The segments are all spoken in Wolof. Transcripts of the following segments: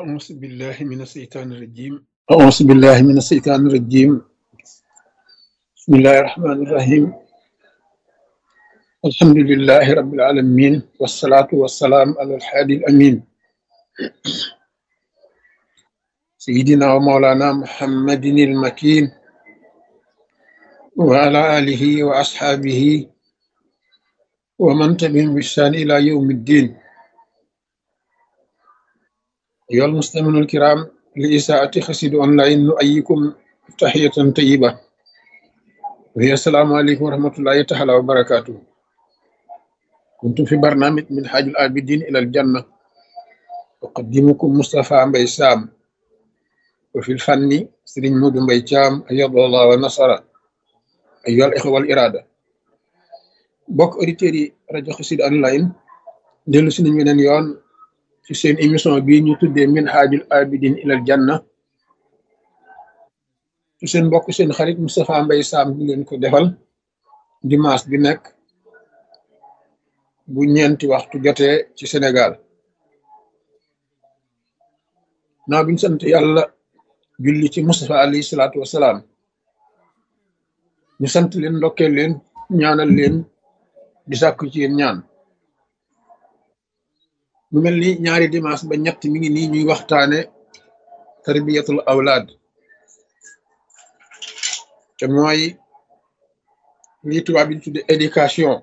أعوذ بالله من الشيطان الرجيم أعوذ بالله من الشيطان الرجيم بسم الله الرحمن الرحيم الحمد لله رب العالمين والصلاة والسلام على الحادي الأمين سيدنا ومولانا محمد المكين وعلى آله وأصحابه ومن تبعهم بإحسان إلى يوم الدين أيها المستمعون الكرام لإساءة خسيد أونلاين نؤيكم تحية طيبة وهي السلام عليكم ورحمة الله تعالى وبركاته كنت في برنامج من حاج العابدين إلى الجنة أقدمكم مصطفى مبي سام وفي الفن سرين مود مبي شام أيض الله ونصر أيها الإخوة والإرادة bokk auditeurs yi rajo Xassida online dellu si nañ weneen yoon ci seen émission bii ñu tuddee minhajul abidin ilal janna ci seen mbokk seen xarit Moustapha Mbaye Sam di leen ko defal dimanche bi nekk bu ñeenti waxtu jotee ci Sénégal naa biñ sant yàlla julli ci Moustapha alayhi salaatu wasalaam ñu sant leen ndokkeel leen ñaanal leen di sàkku ci yéen ñaan mu mel ni ñaari dimanche ba ñett mi ngi nii ñuy waxtaane tarbiyatul awlaad te mooy lii tubaab bi tudde éducation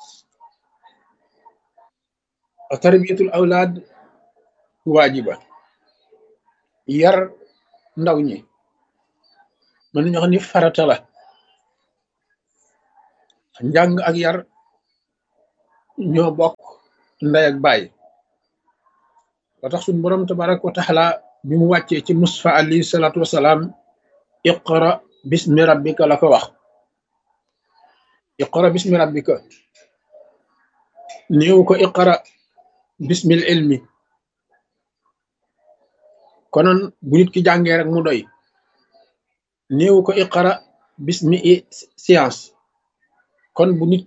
a tarbiyatul awlaad waajiba yar ndaw ñi mën nañu wax ni farata la njàng ak yar ñoo bokk ndey ak baay ba tax suñ boroom tabaraka wa taala bi mu wàccee ci Mustafa alayhi salaatu wasalaam iqra bismi rabbika la ko wax iqra bismi rabbika néew ko iqra bismil ilmi konoon bu nit ki jàngee rek mu doy néew ko iqra bismi science kon bu nit